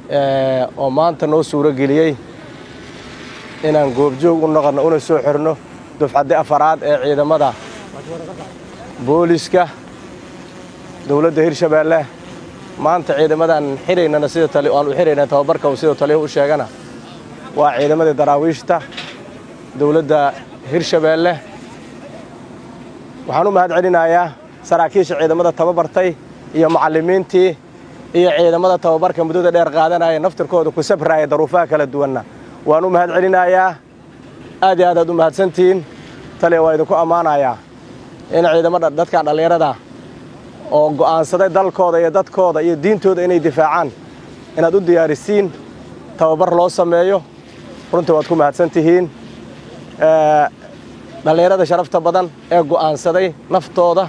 oo maanta noo suuro geliyey inaan goobjoog u noqonno una soo xirno dufcaddi afaraad ee ciidamada booliska dowladda hirshabeelle maanta ciidamadan xiraynana sida tali aan u xirayna tababarka uu sida taliyahu u sheegana waa ciidamadii daraawiishta dowladda hirshabeelle waxaan u mahad celinayaa saraakiisha ciidamada tababartay iyo macallimiintii iyo ciidamada tababarka muddada dheer qaadanaya naftirkooda ku sabraya daruufaha kala duwanna waan u mahad celinayaa aad iyo aad aad u mahadsantihiin taliya waa idinku ammaanayaa in ciidamada dadkan dhallinyarada oo go'aansaday dalkooda iyo dadkooda iyo diintooda inay difaacaan inaad u diyaarisiin tababar loo sameeyo runtii waad ku mahadsan tihiin dhallinyarada sharafta badan ee go'aansaday naftooda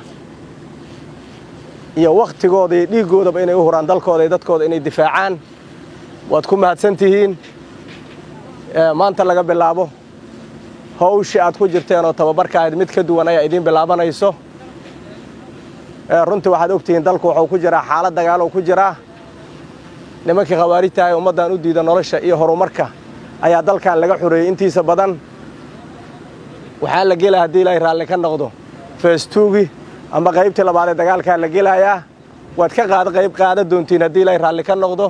iyo wakhtigooda iyo dhiiggoodaba inay u huraan dalkooda iyo dadkooda inay difaacaan waad ku mahadsan tihiin maanta laga bilaabo hawshii aad ku jirteen oo tababarka ahayd mid ka duwan ayaa idiin bilaabanayso runtii waxaad ogtihiin dalku wuxuu ku jiraa xaalad dagaalow ku jiraa nimankii khawaarijtahay ummaddan u diida nolosha iyo horumarka ayaa dalkan laga xoreeyey intiisa badan waxaa la gelaya haddii ilaahay raalli ka noqdo feestuugi ama qaybtii labaad ee dagaalkaa la gelayaa waad ka qaada qayb qaada doontiin haddii ilaahay raalli ka noqdo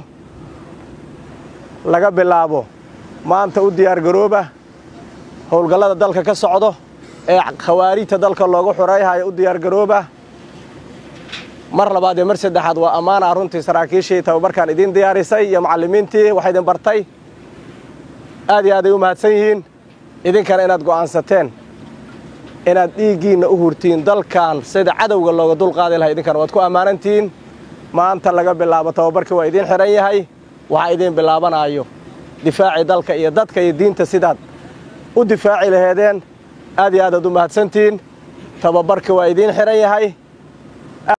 laga bilaabo maanta u diyaargarooba howlgallada dalka ka socdo ee khawaarijta dalka loogu xoreeyhayo u diyaargarooba mar labaad iyo mar saddexaad waa ammaana runtii saraakiishii tababarkan idiin diyaarisay iyo macallimiintii wax idin bartay aad iyo aad ay u mahadsan yihiin idinkana inaad go'aansateen inaad dhiiggiinna u hurtiin dalkan sida cadowga looga dulqaadi lahay idinkana waad ku ammaanantihiin maanta laga bilaabo tababarkii waa idiin xidhan yahay waxaa idiin bilaabanaayo difaacii dalka iyo dadka iyo diinta sidaad u difaaci laheedeen aad iyo aad aad u mahadsantihiin tababarkii waa idiin xidhan yahay